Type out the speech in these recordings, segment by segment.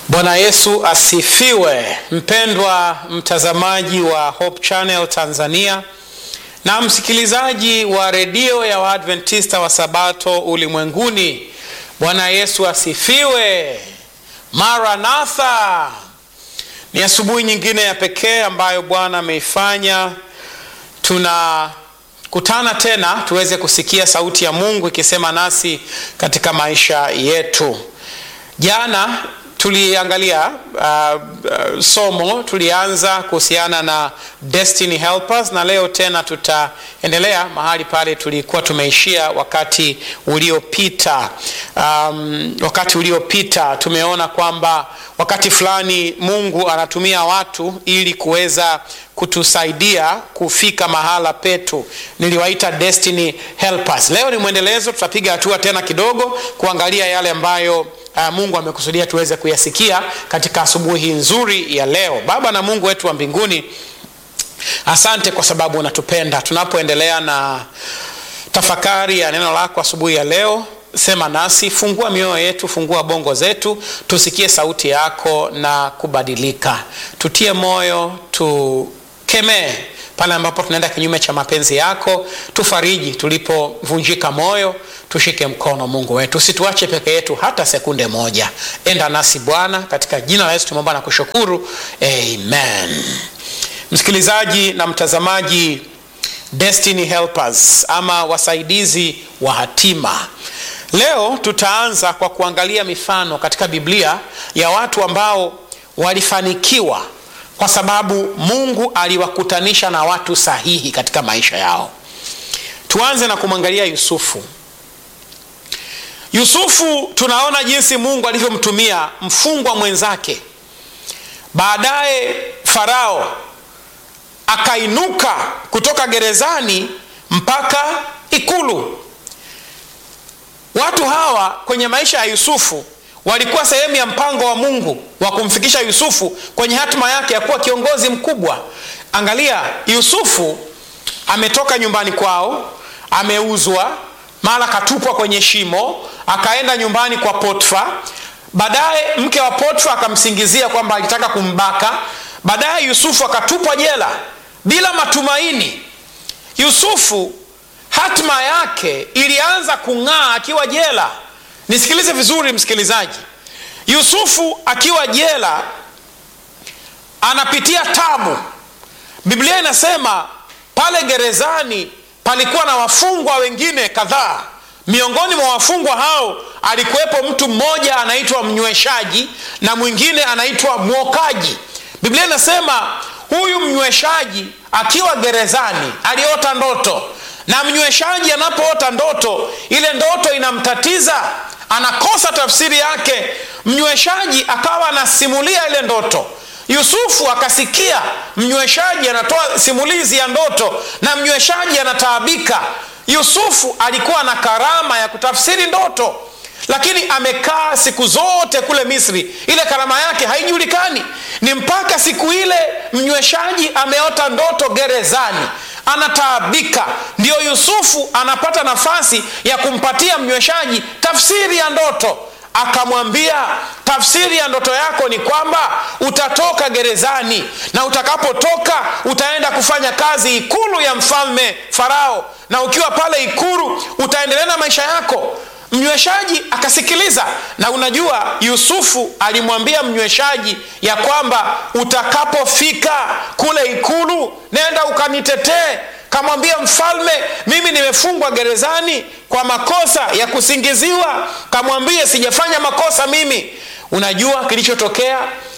Bwana Yesu asifiwe. Mpendwa mtazamaji wa Hope Channel Tanzania na msikilizaji wa redio ya Waadventista wa Sabato ulimwenguni, Bwana Yesu asifiwe. Maranatha. Ni asubuhi nyingine ya pekee ambayo Bwana ameifanya. Tunakutana tena tuweze kusikia sauti ya Mungu ikisema nasi katika maisha yetu. Jana tuliangalia uh, uh, somo tulianza kuhusiana na destiny helpers na leo tena tutaendelea mahali pale tulikuwa tumeishia wakati uliopita. Um, wakati uliopita tumeona kwamba wakati fulani Mungu anatumia watu ili kuweza kutusaidia kufika mahala petu. Niliwaita destiny helpers. Leo ni mwendelezo, tutapiga hatua tena kidogo kuangalia yale ambayo Uh, Mungu amekusudia tuweze kuyasikia katika asubuhi nzuri ya leo. Baba na Mungu wetu wa mbinguni, asante kwa sababu unatupenda. Tunapoendelea na tafakari ya neno lako asubuhi ya leo, sema nasi, fungua mioyo yetu, fungua bongo zetu, tusikie sauti yako na kubadilika. Tutie moyo, tukemee pale ambapo tunaenda kinyume cha mapenzi yako, tufariji tulipovunjika moyo, tushike mkono Mungu wetu, usituache peke yetu hata sekunde moja. Enda nasi Bwana, katika jina la Yesu tumeomba na kushukuru, amen. Msikilizaji na mtazamaji, destiny helpers ama wasaidizi wa hatima. Leo tutaanza kwa kuangalia mifano katika Biblia ya watu ambao walifanikiwa kwa sababu Mungu aliwakutanisha na watu sahihi katika maisha yao. Tuanze na kumwangalia Yusufu. Yusufu tunaona jinsi Mungu alivyomtumia mfungwa mwenzake. Baadaye Farao akainuka kutoka gerezani mpaka ikulu. Watu hawa kwenye maisha ya Yusufu walikuwa sehemu ya mpango wa Mungu wa kumfikisha Yusufu kwenye hatima yake ya kuwa kiongozi mkubwa. Angalia, Yusufu ametoka nyumbani kwao, ameuzwa, mara katupwa kwenye shimo, akaenda nyumbani kwa Potfa. Baadaye mke wa Potfa akamsingizia kwamba alitaka kumbaka. Baadaye Yusufu akatupwa jela bila matumaini. Yusufu hatima yake ilianza kung'aa akiwa jela. Nisikilize vizuri msikilizaji. Yusufu akiwa jela anapitia tabu. Biblia inasema pale gerezani palikuwa na wafungwa wengine kadhaa. Miongoni mwa wafungwa hao alikuwepo mtu mmoja anaitwa mnyweshaji na mwingine anaitwa mwokaji. Biblia inasema huyu mnyweshaji akiwa gerezani aliota ndoto, na mnyweshaji anapoota ndoto, ile ndoto inamtatiza anakosa tafsiri yake. Mnyweshaji akawa anasimulia ile ndoto. Yusufu akasikia mnyweshaji anatoa simulizi ya ndoto na mnyweshaji anataabika. Yusufu alikuwa na karama ya kutafsiri ndoto, lakini amekaa siku zote kule Misri, ile karama yake haijulikani. Ni mpaka siku ile mnyweshaji ameota ndoto gerezani anataabika, ndiyo Yusufu anapata nafasi ya kumpatia mnyweshaji tafsiri ya ndoto. Akamwambia, tafsiri ya ndoto yako ni kwamba utatoka gerezani, na utakapotoka utaenda kufanya kazi ikulu ya mfalme Farao, na ukiwa pale ikulu utaendelea na maisha yako. Mnyweshaji akasikiliza, na unajua Yusufu alimwambia mnyweshaji ya kwamba utakapofika kule ikulu, nenda ukanitetee. Kamwambia mfalme, mimi nimefungwa gerezani kwa makosa ya kusingiziwa. Kamwambie sijafanya makosa mimi. Unajua kilichotokea,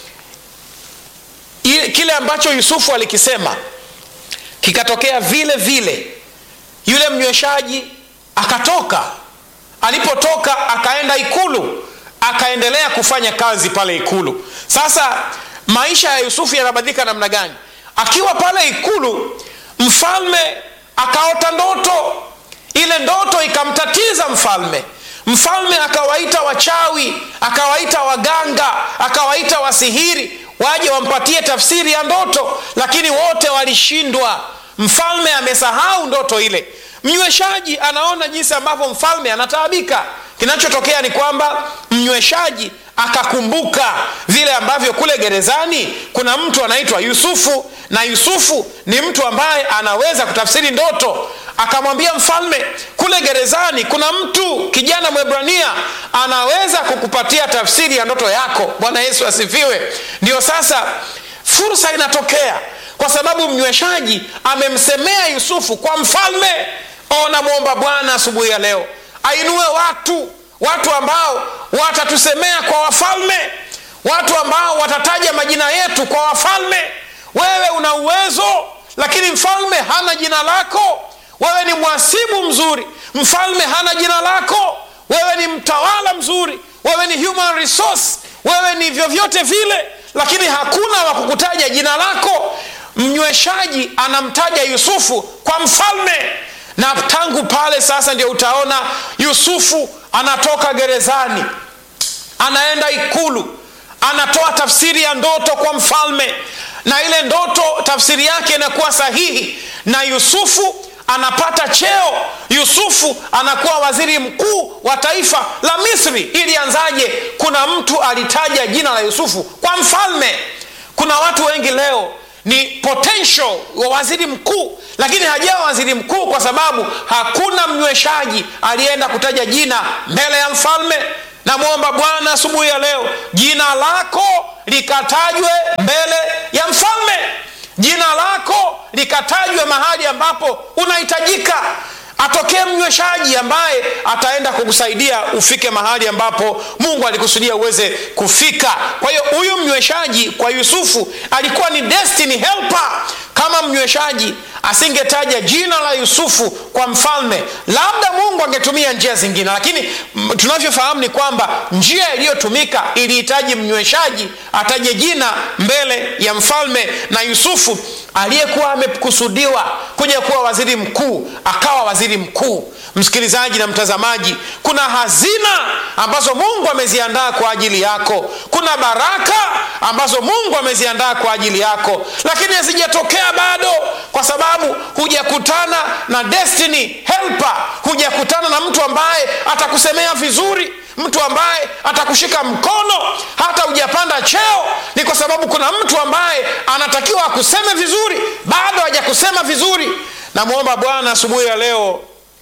kile ambacho Yusufu alikisema kikatokea vile vile. Yule mnyweshaji akatoka alipotoka akaenda ikulu akaendelea kufanya kazi pale ikulu. Sasa maisha ya Yusufu yanabadilika namna gani? Akiwa pale ikulu, mfalme akaota ndoto. Ile ndoto ikamtatiza mfalme. Mfalme akawaita wachawi, akawaita waganga, akawaita wasihiri waje wampatie tafsiri ya ndoto, lakini wote walishindwa. Mfalme amesahau ndoto ile. Mnyweshaji anaona jinsi ambavyo mfalme anataabika. Kinachotokea ni kwamba mnyweshaji akakumbuka vile ambavyo kule gerezani kuna mtu anaitwa yusufu na yusufu ni mtu ambaye anaweza kutafsiri ndoto akamwambia mfalme kule gerezani kuna mtu kijana mwebrania anaweza kukupatia tafsiri ya ndoto yako bwana yesu asifiwe ndio sasa fursa inatokea kwa sababu mnyweshaji amemsemea yusufu kwa mfalme namwomba bwana asubuhi ya leo ainue watu watu ambao watatusemea kwa wafalme watu ambao watataja majina yetu kwa wafalme wewe una uwezo lakini mfalme hana jina lako wewe ni mwasibu mzuri mfalme hana jina lako wewe ni mtawala mzuri wewe ni human resource wewe ni vyovyote vile lakini hakuna wa kukutaja jina lako mnyweshaji anamtaja yusufu kwa mfalme na tangu pale sasa ndio utaona yusufu anatoka gerezani anaenda ikulu anatoa tafsiri ya ndoto kwa mfalme na ile ndoto tafsiri yake inakuwa sahihi na yusufu anapata cheo yusufu anakuwa waziri mkuu wa taifa la misri ili anzaje kuna mtu alitaja jina la yusufu kwa mfalme kuna watu wengi leo ni potential wa waziri mkuu lakini hajawa waziri mkuu kwa sababu hakuna mnyweshaji aliyeenda kutaja jina mbele ya mfalme namwomba bwana asubuhi ya leo jina lako likatajwe mbele ya mfalme jina lako likatajwe mahali ambapo unahitajika atokee mnyweshaji ambaye ataenda kukusaidia ufike mahali ambapo mungu alikusudia uweze kufika kwa hiyo huyu mnyweshaji kwa yusufu alikuwa ni destiny helper kama mnyweshaji asingetaja jina la yusufu kwa mfalme labda mungu angetumia njia zingine lakini tunavyofahamu ni kwamba njia iliyotumika ilihitaji mnyweshaji ataje jina mbele ya mfalme na yusufu aliyekuwa amekusudiwa kuja kuwa waziri mkuu akawa waziri mkuu msikilizaji na mtazamaji kuna hazina ambazo mungu ameziandaa kwa ajili yako kuna baraka ambazo mungu ameziandaa kwa ajili yako lakini hazijatokea bado kwa sababu hujakutana na destiny helper hujakutana na mtu ambaye atakusemea vizuri mtu ambaye atakushika mkono hata hujapanda cheo ni kwa sababu kuna mtu ambaye anatakiwa akuseme vizuri bado hajakusema vizuri namwomba bwana asubuhi ya leo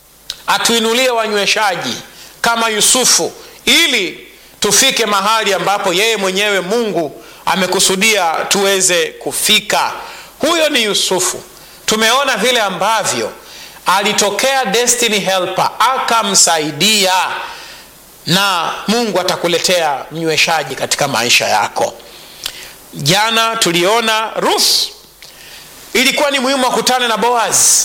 atuinulie wanyweshaji kama yusufu ili tufike mahali ambapo yeye mwenyewe mungu amekusudia tuweze kufika huyo ni yusufu tumeona vile ambavyo alitokea destiny helper akamsaidia na mungu atakuletea mnyweshaji katika maisha yako jana tuliona ruth ilikuwa ni muhimu akutane na boaz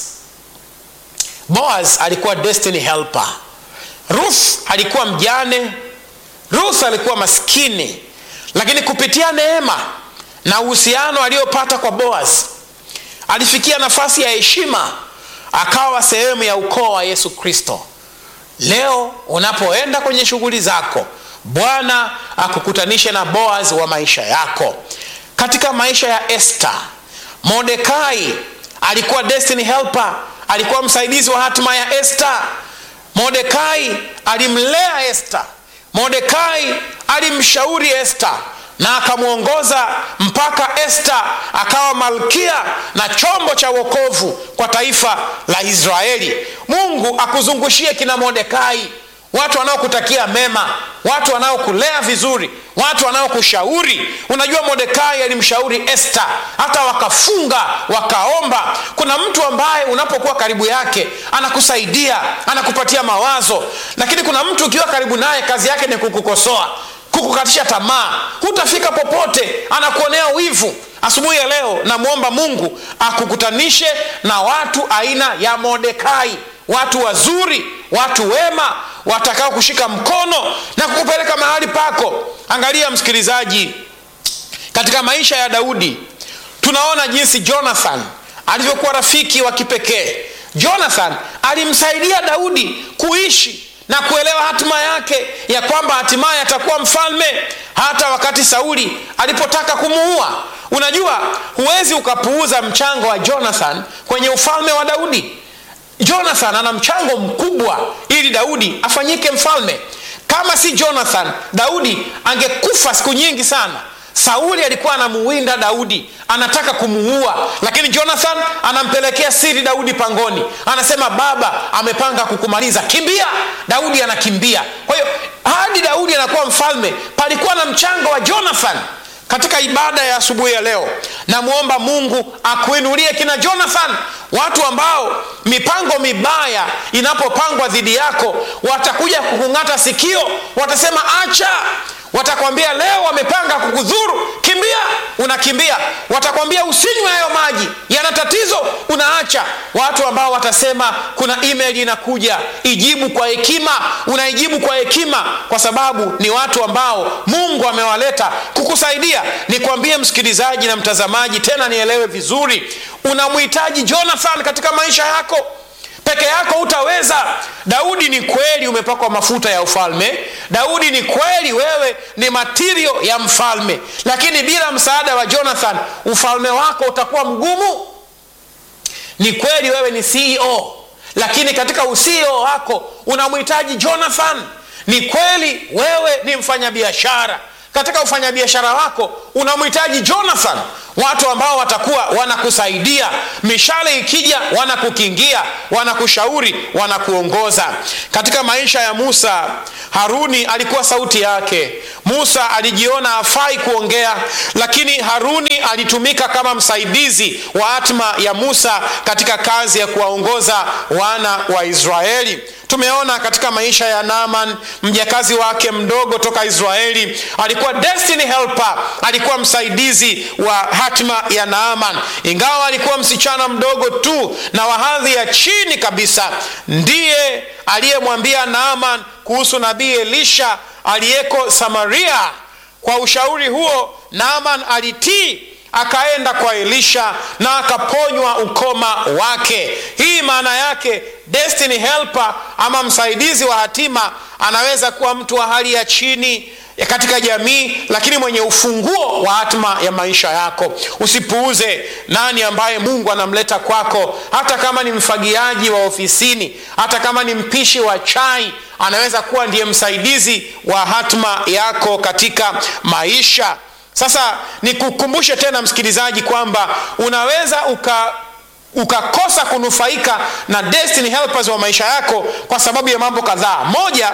boaz alikuwa destiny helper ruth alikuwa mjane ruth alikuwa maskini lakini kupitia neema na uhusiano aliyopata kwa boaz alifikia nafasi ya heshima akawa sehemu ya ukoo wa yesu kristo leo unapoenda kwenye shughuli zako bwana akukutanishe na boaz wa maisha yako katika maisha ya este modekai alikuwa destiny helper alikuwa msaidizi wa hatima ya este modekai alimlea este modekai alimshauri este na akamwongoza mpaka este akawa malkia na chombo cha wokovu kwa taifa la israeli mungu akuzungushie kina modekai watu wanaokutakia mema watu wanaokulea vizuri watu wanaokushauri unajua modekai alimshauri este hata wakafunga wakaomba kuna mtu ambaye unapokuwa karibu yake anakusaidia anakupatia mawazo lakini kuna mtu ukiwa karibu naye kazi yake ni kukukosoa kukukatisha tamaa hutafika popote anakuonea wivu asubuhi ya leo namwomba mungu akukutanishe na watu aina ya modekai watu wazuri watu wema watakao kushika mkono na kukupeleka mahali pako angalia msikilizaji katika maisha ya daudi tunaona jinsi jonathan alivyokuwa rafiki wa kipekee jonathan alimsaidia daudi kuishi na kuelewa hatima yake ya kwamba hatimaye atakuwa mfalme hata wakati sauli alipotaka kumuua unajua huwezi ukapuuza mchango wa jonathan kwenye ufalme wa daudi jonathan ana mchango mkubwa ili daudi afanyike mfalme kama si jonathan daudi angekufa siku nyingi sana sauli alikuwa anamuwinda daudi anataka kumuua lakini jonathan anampelekea siri daudi pangoni anasema baba amepanga kukumaliza kimbia daudi anakimbia kwa hiyo hadi daudi anakuwa mfalme palikuwa na mchango wa jonathan katika ibada ya asubuhi ya leo namwomba mungu akuinulie kina jonathan watu ambao mipango mibaya inapopangwa dhidi yako watakuja kukung'ata sikio watasema acha watakwambia leo wamepanga kukudhuru kimbia unakimbia watakwambia usinywe hayo maji yana tatizo unaacha watu ambao watasema kuna email inakuja ijibu kwa hekima unaijibu kwa hekima kwa sababu ni watu ambao mungu amewaleta kukusaidia nikwambie msikilizaji na mtazamaji tena nielewe vizuri unamhitaji jonathan katika maisha yako peke yako utaweza daudi ni kweli umepakwa mafuta ya ufalme daudi ni kweli wewe ni matirio ya mfalme lakini bila msaada wa jonathan ufalme wako utakuwa mgumu ni kweli wewe ni ceo lakini katika uceo wako unamhitaji jonathan ni kweli wewe ni mfanyabiashara katika ufanyabiashara wako unamhitaji jonathan watu ambao watakuwa wanakusaidia mishale ikija wanakukingia wanakushauri wanakuongoza katika maisha ya musa haruni alikuwa sauti yake musa alijiona afai kuongea lakini haruni alitumika kama msaidizi wa hatma ya musa katika kazi ya kuwaongoza wana wa israeli tumeona katika maisha ya naman mjakazi wake mdogo toka israeli alikuwa destiny helper alikuwa msaidizi wa hatima ya naaman ingawa alikuwa msichana mdogo tu na wa hadhi ya chini kabisa ndiye aliyemwambia naaman kuhusu nabii elisha aliyeko samaria kwa ushauri huo naaman alitii akaenda kwa elisha na akaponywa ukoma wake hii maana yake destiny helper ama msaidizi wa hatima anaweza kuwa mtu wa hali ya chini ya katika jamii lakini mwenye ufunguo wa hatma ya maisha yako usipuuze nani ambaye mungu anamleta kwako hata kama ni mfagiaji wa ofisini hata kama ni mpishi wa chai anaweza kuwa ndiye msaidizi wa hatma yako katika maisha sasa nikukumbushe tena msikilizaji kwamba unaweza uka ukakosa kunufaika na destiny helpers wa maisha yako kwa sababu ya mambo kadhaa moja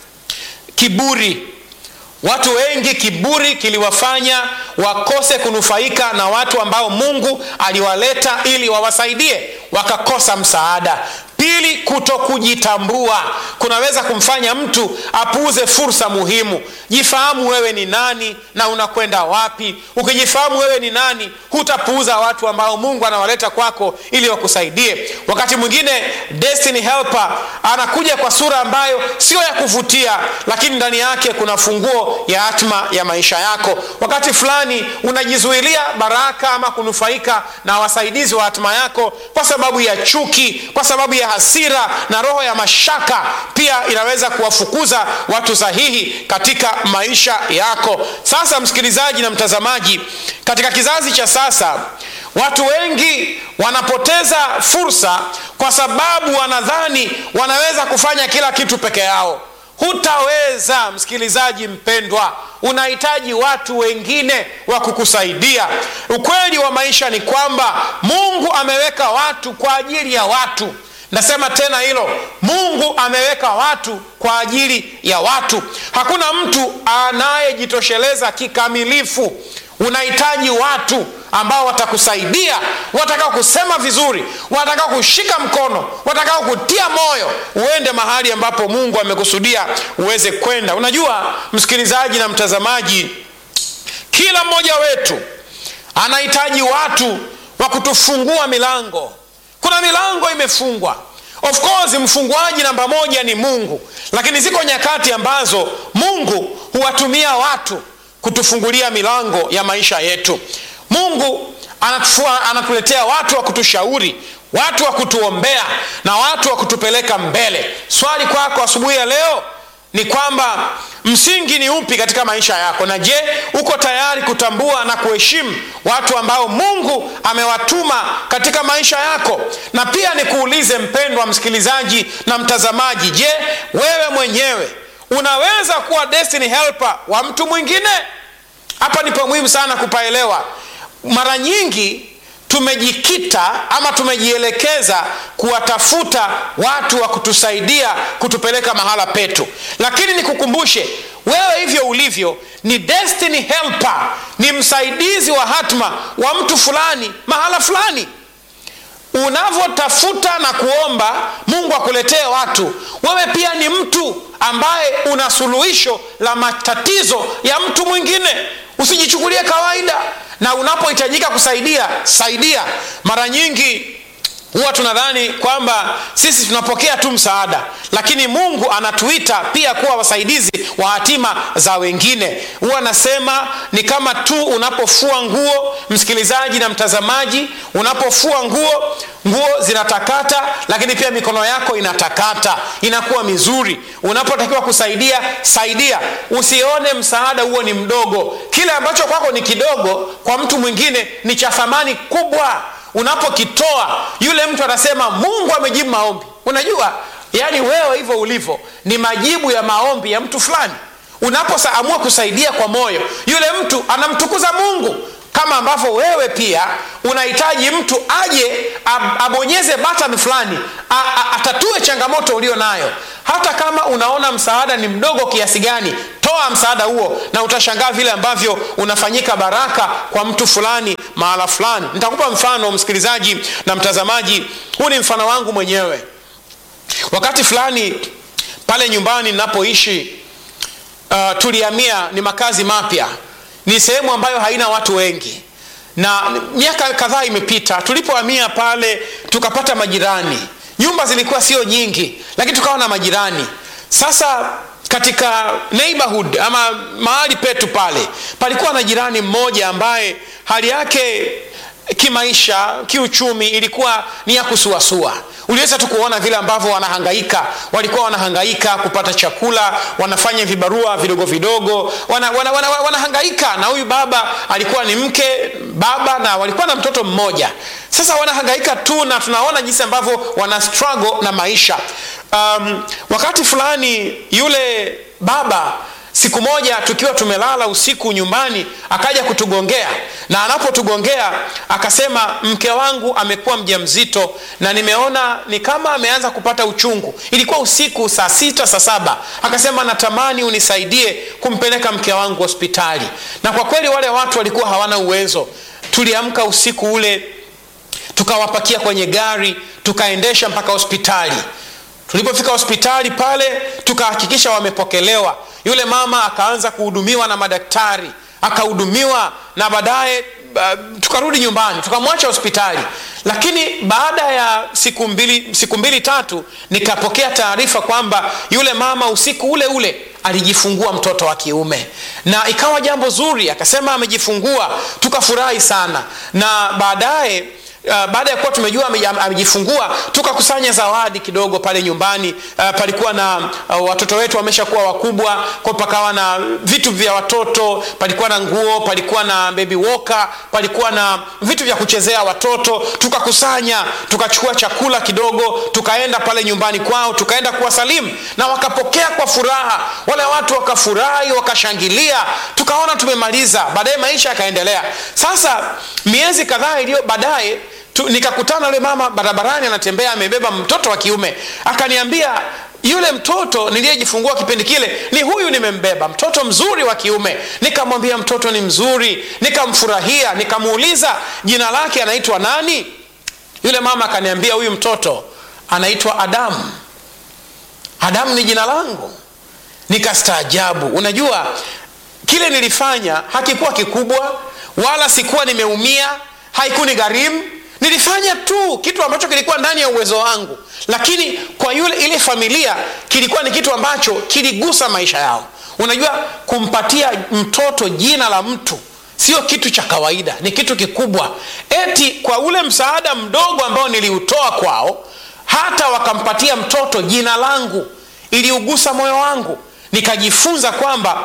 kiburi watu wengi kiburi kiliwafanya wakose kunufaika na watu ambao mungu aliwaleta ili wawasaidie wakakosa msaada pili kuto kujitambua kunaweza kumfanya mtu apuuze fursa muhimu jifahamu wewe ni nani na unakwenda wapi ukijifahamu wewe ni nani hutapuuza watu ambao mungu anawaleta kwako ili wakusaidie wakati mwingine destiny helper anakuja kwa sura ambayo sio ya kuvutia lakini ndani yake kuna funguo ya hatma ya maisha yako wakati fulani unajizuilia baraka ama kunufaika na wasaidizi wa hatima yako kwa sababu ya chuki kwa sababu ya hasira na roho ya mashaka pia inaweza kuwafukuza watu sahihi katika maisha yako sasa msikilizaji na mtazamaji katika kizazi cha sasa watu wengi wanapoteza fursa kwa sababu wanadhani wanaweza kufanya kila kitu peke yao hutaweza msikilizaji mpendwa unahitaji watu wengine wa kukusaidia ukweli wa maisha ni kwamba mungu ameweka watu kwa ajili ya watu nasema tena hilo mungu ameweka watu kwa ajili ya watu hakuna mtu anayejitosheleza kikamilifu unahitaji watu ambao watakusaidia watakao kusema vizuri watakao kushika mkono watakao kutia moyo uende mahali ambapo mungu amekusudia uweze kwenda unajua msikilizaji na mtazamaji kila mmoja wetu anahitaji watu wa kutufungua milango kuna milango imefungwa of course mfunguaji namba moja ni mungu lakini ziko nyakati ambazo mungu huwatumia watu kutufungulia milango ya maisha yetu mungu anatufua, anatuletea watu wa kutushauri watu wa kutuombea na watu wa kutupeleka mbele swali kwako asubuhi ya leo ni kwamba msingi ni upi katika maisha yako na je uko tayari kutambua na kuheshimu watu ambao mungu amewatuma katika maisha yako na pia nikuulize mpendwa msikilizaji na mtazamaji je wewe mwenyewe unaweza kuwa destiny helper wa mtu mwingine hapa nipo muhimu sana kupaelewa mara nyingi tumejikita ama tumejielekeza kuwatafuta watu wa kutusaidia kutupeleka mahala petu lakini nikukumbushe wewe hivyo ulivyo ni destiny helper ni msaidizi wa hatma wa mtu fulani mahala fulani unavyotafuta na kuomba mungu akuletee watu wewe pia ni mtu ambaye una suluhisho la matatizo ya mtu mwingine usijichukulie kawaida na unapohitajika kusaidia saidia mara nyingi huwa tunadhani kwamba sisi tunapokea tu msaada lakini mungu anatuita pia kuwa wasaidizi wa hatima za wengine huwa anasema ni kama tu unapofua nguo msikilizaji na mtazamaji unapofua nguo nguo zinatakata lakini pia mikono yako inatakata inakuwa mizuri unapotakiwa kusaidia saidia usione msaada huo ni mdogo kile ambacho kwako ni kidogo kwa mtu mwingine ni cha thamani kubwa unapokitoa yule mtu atasema mungu amejibu maombi unajua yaani wewe hivyo ulivyo ni majibu ya maombi ya mtu fulani unapoamua kusaidia kwa moyo yule mtu anamtukuza mungu kama ambavyo wewe pia unahitaji mtu aje ab- abonyeze batani fulani a- a- atatue changamoto ulio nayo hata kama unaona msaada ni mdogo kiasi gani toa msaada huo na utashangaa vile ambavyo unafanyika baraka kwa mtu fulani mahala fulani nitakupa mfano msikilizaji na mtazamaji huu ni mfano wangu mwenyewe wakati fulani pale nyumbani ninapoishi uh, tulihamia ni makazi mapya ni sehemu ambayo haina watu wengi na miaka kadhaa imepita tulipohamia pale tukapata majirani nyumba zilikuwa sio nyingi lakini tukawa na majirani sasa katika neighborhood ama mahali petu pale palikuwa na jirani mmoja ambaye hali yake kimaisha kiuchumi ilikuwa ni ya kusuasua uliweza tu kuona vile ambavyo wanahangaika walikuwa wanahangaika kupata chakula wanafanya vibarua vidogo vidogo wana, wana, wana, wanahangaika na huyu baba alikuwa ni mke baba na walikuwa na mtoto mmoja sasa wanahangaika tu na tunaona jinsi ambavyo wana struggle na maisha um, wakati fulani yule baba siku moja tukiwa tumelala usiku nyumbani akaja kutugongea na anapotugongea akasema mke wangu amekuwa mja mzito na nimeona ni kama ameanza kupata uchungu ilikuwa usiku saa sita saa saba akasema natamani unisaidie kumpeleka mke wangu hospitali na kwa kweli wale watu walikuwa hawana uwezo tuliamka usiku ule tukawapakia kwenye gari tukaendesha mpaka hospitali tulipofika hospitali pale tukahakikisha wamepokelewa yule mama akaanza kuhudumiwa na madaktari akahudumiwa na baadaye uh, tukarudi nyumbani tukamwacha hospitali lakini baada ya siku mbili, siku mbili tatu nikapokea taarifa kwamba yule mama usiku ule ule alijifungua mtoto wa kiume na ikawa jambo zuri akasema amejifungua tukafurahi sana na baadaye Uh, baada ya kuwa tumejua amejifungua tukakusanya zawadi kidogo pale nyumbani uh, palikuwa na uh, watoto wetu wameshakuwa wakubwa kwa pakawa na vitu vya watoto palikuwa na nguo palikuwa na baby walker palikuwa na vitu vya kuchezea watoto tukakusanya tukachukua chakula kidogo tukaenda pale nyumbani kwao tukaenda kuwasalimu na wakapokea kwa furaha wale watu wakafurahi wakashangilia tukaona tumemaliza baadaye maisha yakaendelea sasa miezi kadhaa iliyo baadaye tu, nikakutana yule mama barabarani anatembea amebeba mtoto wa kiume akaniambia yule mtoto niliyejifungua kipindi kile ni huyu nimembeba mtoto mzuri wa kiume nikamwambia mtoto ni mzuri nikamfurahia nikamuuliza jina lake anaitwa nani yule mama akaniambia huyu mtoto anaitwa adamu adamu ni jina langu nikastaajabu unajua kile nilifanya hakikuwa kikubwa wala sikuwa nimeumia haikuni gharimu nilifanya tu kitu ambacho kilikuwa ndani ya uwezo wangu lakini kwa yule ile familia kilikuwa ni kitu ambacho kiligusa maisha yao unajua kumpatia mtoto jina la mtu sio kitu cha kawaida ni kitu kikubwa eti kwa ule msaada mdogo ambao niliutoa kwao hata wakampatia mtoto jina langu iliugusa moyo wangu nikajifunza kwamba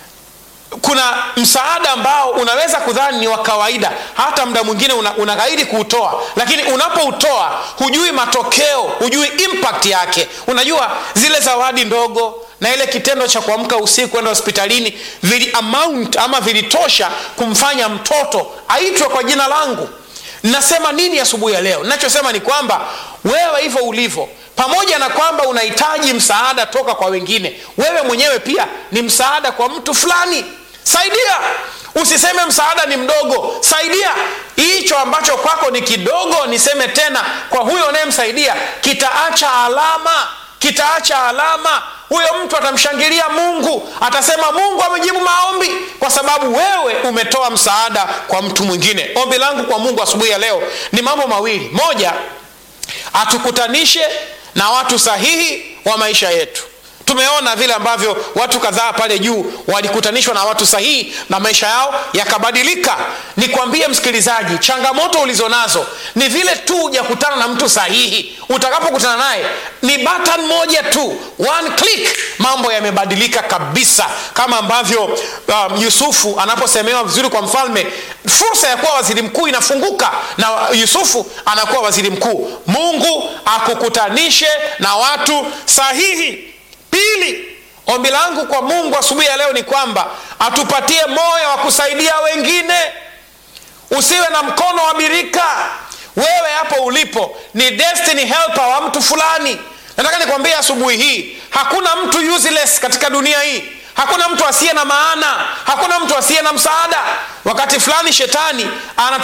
kuna msaada ambao unaweza kudhani ni wa kawaida hata muda mwingine unaghairi una kuutoa lakini unapoutoa hujui matokeo hujui impact yake unajua zile zawadi ndogo na ile kitendo cha kuamka usiku kwenda hospitalini vili amount ama vilitosha kumfanya mtoto aitwe kwa jina langu nasema nini asubuhi ya leo nachosema ni kwamba wewe hivyo ulivyo pamoja na kwamba unahitaji msaada toka kwa wengine wewe mwenyewe pia ni msaada kwa mtu fulani saidia usiseme msaada ni mdogo saidia hicho ambacho kwako ni kidogo niseme tena kwa huyo unayemsaidia kitaacha alama kitaacha alama huyo mtu atamshangilia mungu atasema mungu amejibu maombi kwa sababu wewe umetoa msaada kwa mtu mwingine ombi langu kwa mungu asubuhi ya leo ni mambo mawili moja atukutanishe na watu sahihi wa maisha yetu tumeona vile ambavyo watu kadhaa pale juu walikutanishwa na watu sahihi na maisha yao yakabadilika nikwambie msikilizaji changamoto ulizonazo ni vile tu hujakutana na mtu sahihi utakapokutana naye ni button moja tu one click mambo yamebadilika kabisa kama ambavyo um, yusufu anaposemewa vizuri kwa mfalme fursa ya kuwa waziri mkuu inafunguka na yusufu anakuwa waziri mkuu mungu akukutanishe na watu sahihi pili ombi langu kwa mungu asubuhi ya leo ni kwamba atupatie moyo wa kusaidia wengine usiwe na mkono wa birika wewe hapo ulipo ni destiny helper wa mtu fulani nataka nikwambie asubuhi hii hakuna mtu useless katika dunia hii hakuna mtu asiye na maana hakuna mtu asiye na msaada wakati fulani shetani ana